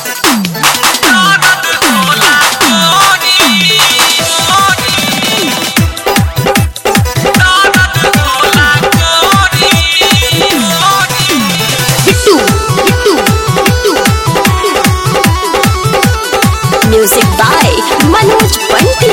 Bittu Bittu Bittu music by Manoj Panti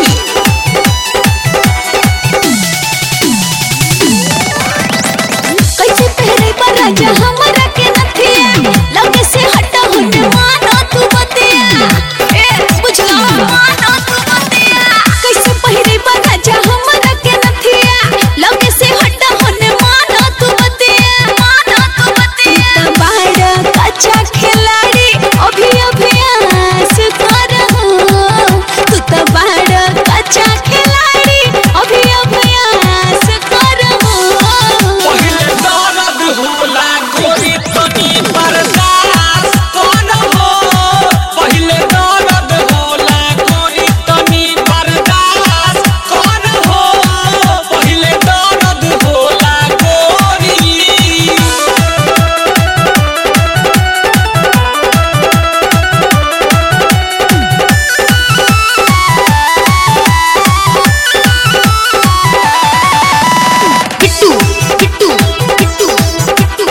कैसे पहरे पर राजा हमरा के नथिया लगे से हटा हुट मानो तू बतिया ए बुझला मानो तू बतिया कैसे पहरे पर राजा हमरा के नथिया लगे से हटा हुट मानो तू बतिया मानो तू बतिया बाहर कच्चा खिलाड़ी अभी अभ्यास कर तू तो बाहर कच्चा खिलाड़ी अभी अभ्यास कर पहिले दर्द होला गोरी तनी बर्दाश्त कौन हो पहिले दर्द होला गोरी तनी बर्दाश्त कौन हो पहिले दर्द होला गोरी बिट्टू बिट्टू बिट्टू बिट्टू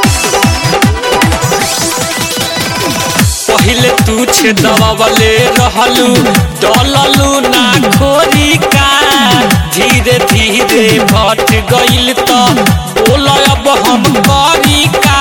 पहिले तू छे दबावले रहलू डललू ना खोरी का धीरे धीरे भट गइल त बोल अब हम करी का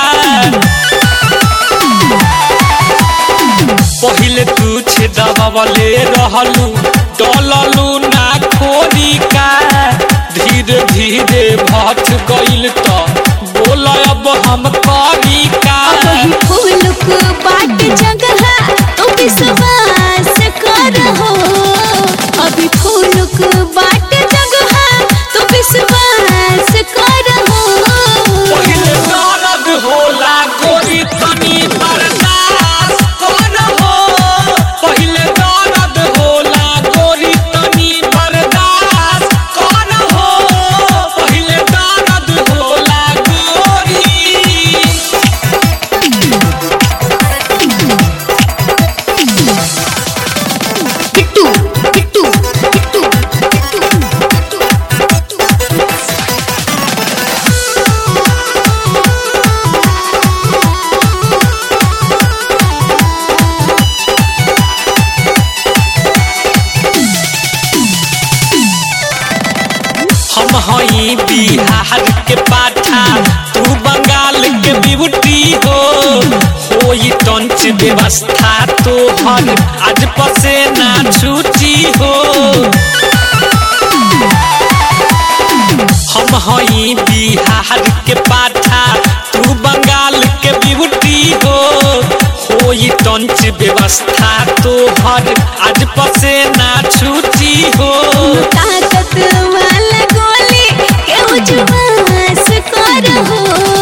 पहिले तू छे दबावले रहलू डललू ना खोरी का धीरे धीरे भट गइल त बोल अब हम करी का वही फूलुक बाट जगह तो विश्वास कर हो अभी फूलुक बाट जगह तो विश्वास कर हो पहिले दर्द होला गोरी तनी बर्दाश्त कौन हो पहिले दर्द होला गोरी तनी बर्दाश्त कौन हो पहिले दर्द होला गोरी बिट्टू बिट्टू बिट्टू बिट्टू हम हई बिहार के पाठा तू बंगाल के बिबुटी हो होई टंच व्यवस्था तो हर आज पसे ना छूची हो हम हई बिहार के पाठा तू बंगाल के बिबुटी हो होई टंच व्यवस्था तो हर आज पसे ना छूची हो ताकत वाला गोली के उजवास कर हो